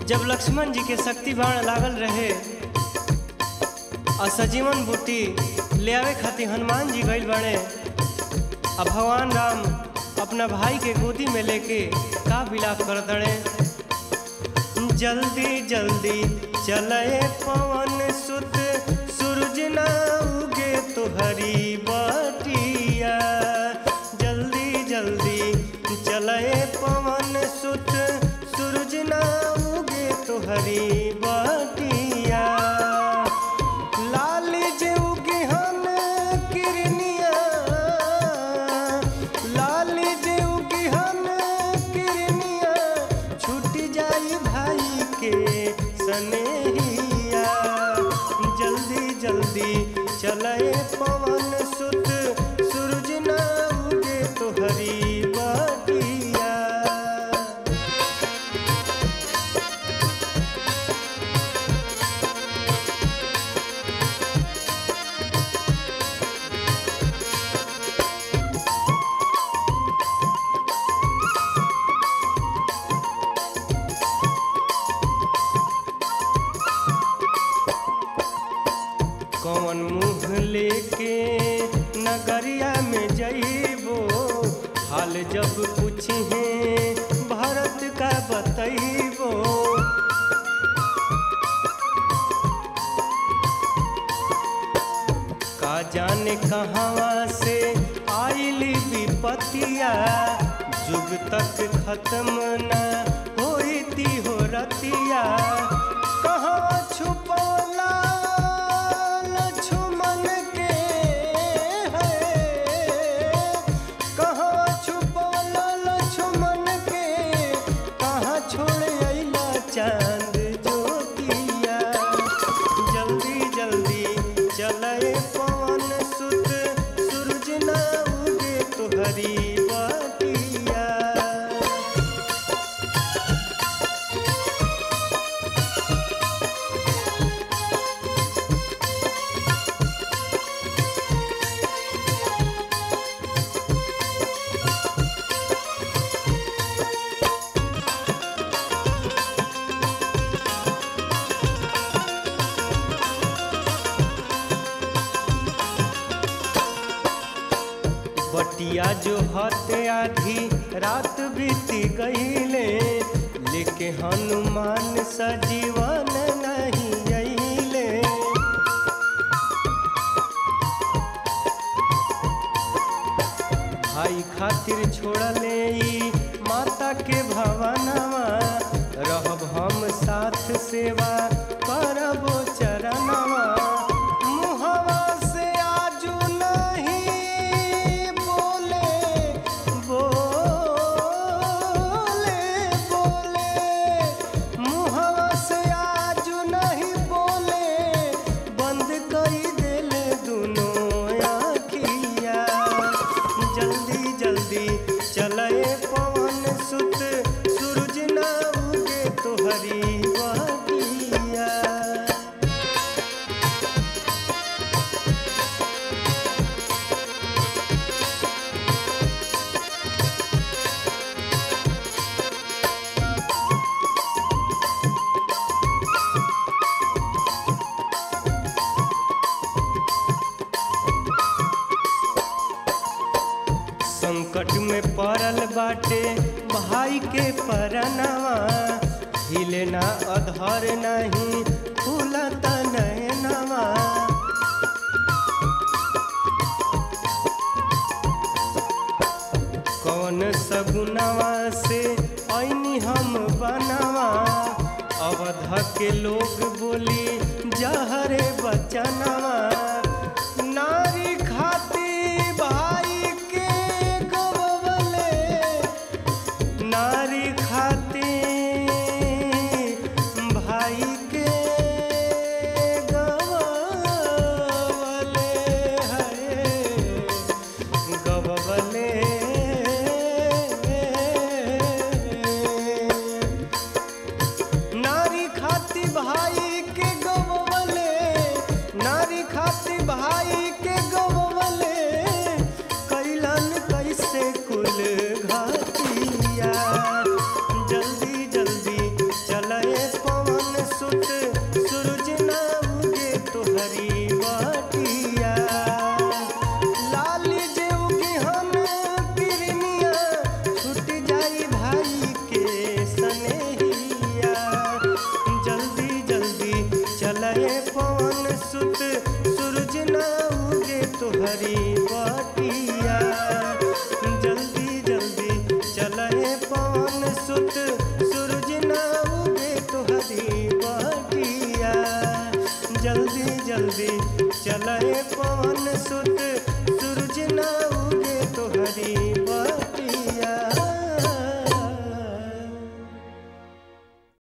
जब लक्ष्मण जी के शक्ति बाण लागल रहे और सजीवन बूटी ले आवे खातिर हनुमान जी गइल बने अब भगवान राम अपना भाई के गोदी में लेके का विलाप कर दड़े जल्दी जल्दी चले पवन सुत सूरज ना उगे तो हरी बटिया जल्दी जल्दी चले पवन सुत सूरज ना उगे तो हरी बटिया लाल जे उगे हन किरनिया लाल जे उगे हन किरनिया छूट जाई भाई के सनेहिया जल्दी जल्दी चले पवन सुत सूरज ना उगे तो हरी बटिया कौन मुँह लेके नगरिया में जइबो हाल जब पूछे भारत का बतइबो का जाने कहवा से आइली विपतिया जुग तक खत्म न होती हो रतिया कहाँ छुपौला लक्ष्मण के है कहाँ छुपौला लक्ष्मण के कहाँ छोड़ अइला चांद ज्योतिया जल्दी जल्दी चले पवन सुत सूरज ना उगे तो हरी बटिया बटिया जो हते आधी रात बीती गईले लेके हनुमान सजीवन नहीं अइले भाई खातिर छोड़ले ई माता के भवनवा रहब हम साथ सेवा करबो चरणवा मुहवा से आजू नहीं बोले बोले बोले मुहवा से आजू नहीं बोले बंद कई दिल दोनों आखिया जल्दी जल्दी चले पवन सुत सूरज ना उगे तो हरी बटिया संकट में पड़ल बाटे भाई के परनवा हिले ना अधर नहीं फूलत नयनवा कौन सगुनवा से ऐनी हम बनवा अवध के लोग बोली जहरे बचनवा नारी खाती भाई के गवले नारी खाती भाई के गवले है गवले नारी खाती भाई के गवले नारी खाती सुत सूरज ना उगे तोहरी बटिया लाली जे उगी हम किरनिया छूट जाई भाई के सनेहिया जल्दी जल्दी चले पवन सुत सूरज ना उगे तोहरी बटिया जल्दी जल्दी चले पवन सुत सूरज ना उगे तोहरी बटिया जल्दी जल्दी चले पवन सुत